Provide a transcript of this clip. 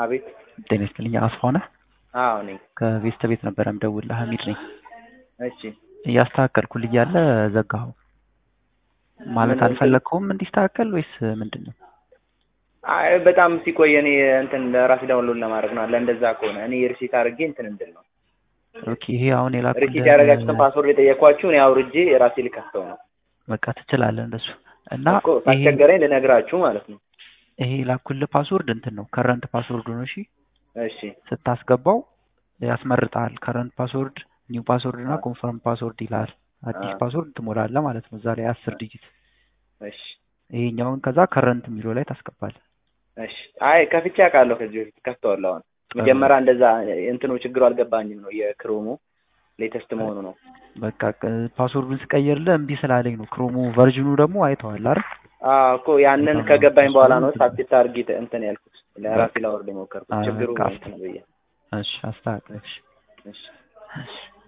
አቤት። ጤና ይስጥልኝ። አስፋው ነህ? አዎ ነኝ። ከቤስተ ቤት ነበረ የምደውልልህ። ሀሚድ ነኝ። እሺ እያስተካከልኩልህ እያለ ዘጋኸው። ማለት ምን- አልፈለግከውም እንዲስተካከል ወይስ ምንድን ነው? አይ በጣም ሲቆይ እኔ እንትን ለራሴ ዳውንሎድ ለማድረግ ነው። ለእንደዛ ከሆነ እኔ ሪሲት አድርጌ እንትን እንድል ነው። ኦኬ ይሄ አሁን የላኩልህ ሪሲት ያደረጋችሁትን ፓስወርድ የጠየኳችሁ እኔ አውርጄ የራሴ ልከፍተው ነው በቃ ትችላለህ እንደሱ እና እኮ ይሄ ሳስቸገረኝ ልነግራችሁ ማለት ነው። ይሄ የላኩልህ ፓስወርድ እንትን ነው ከረንት ፓስወርዱ ነው። እሺ እሺ ስታስገባው ያስመርጣል። ከረንት ፓስወርድ፣ ኒው ፓስወርድ እና ኮንፈርም ፓስወርድ ይላል። አዲስ አ- ፓስወርድ ትሞላለህ ማለት ነው። እዛ ላይ አስር ዲጂት እሺ ይሄኛውን ከዛ ከረንት የሚለው ላይ ታስገባለህ። እሺ። አይ ከፍቼ አውቃለሁ ከዚህ በፊት ከፍተዋለሁ። አሁን መጀመሪያ እንደዛ እንትኑ ችግሩ አልገባኝም ነው የክሮሙ ሌተስት መሆኑ ነው። በቃ ቅ- ፓስወርዱን ስቀይርልህ እምቢ ስላለኝ ነው። ክሮሙ ቨርዥኑ ደግሞ አይተዋል አይደል? አዎ እኮ ያንን በጣም ከገባኝ በኋላ ነው እሱን ሳብሲት አድርጌ እንትን ያልኩት ለራሴ ላወርድ የሞከርኩት አ- ችግሩ በቃ እንትን ብዬ እሺ አስተካክለሽ እሺ እሺ